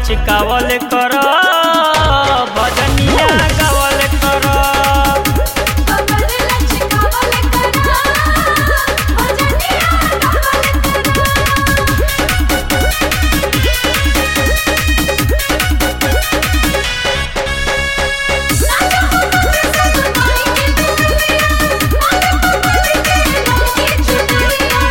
लचकावल कर भजनिया गावल कर कमर लचकावल करा भजनिया गावल करा नाचा हो मोर संग माई के दुनिया मारे पकड़ के लगे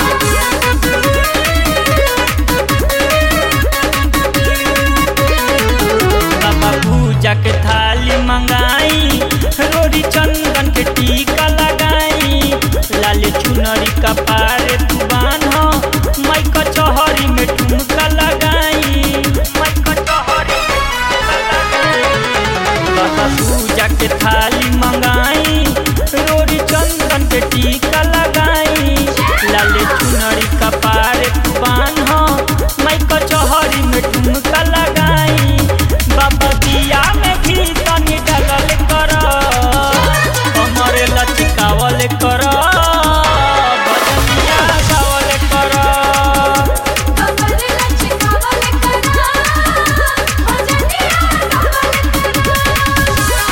बाबा पूजा के थाली मंगाई रोड़ी चंदन के टीका लगाई लाले चुनरी का पारे तू बान्हो माई कचहरी में ठुमका लगाई माई कचहरी में ठुमका लगाई बाबा पूजा के थाली मंगाई रोड़ी चंदन के टीका लगाई लाले चुनरी का पारे तू बान्हो माई कचहरी में ठुमका लगाई बाबा दिया में भी तनी डगल कर कमर लचकावल कर भजनिया गावल कर कमर लचकावल करा भजनिया गावल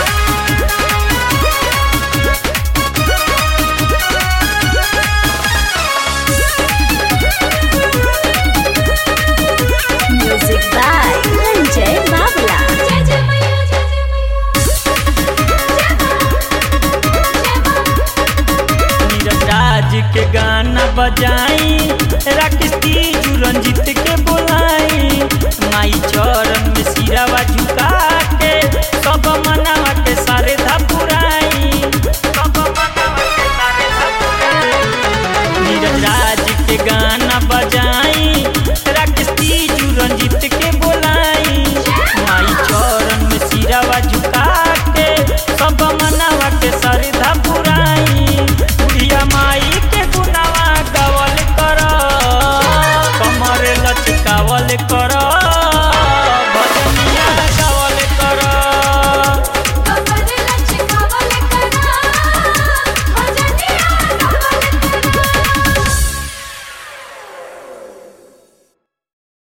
Music by Ranjay Babla. जय जय मैया जय जय मैया नीरज राज के गाना बजाई राकेश तीजू रंजित के बोलाई माई चरण में सिरावा झुका के सब मनावा के सारे धपुराई सब मनावा के सारे धपुराई नीरज राज के गाना बजाई राकेश तीजू रंजित के बोलाई माई चरण में सिरावा झुका के सब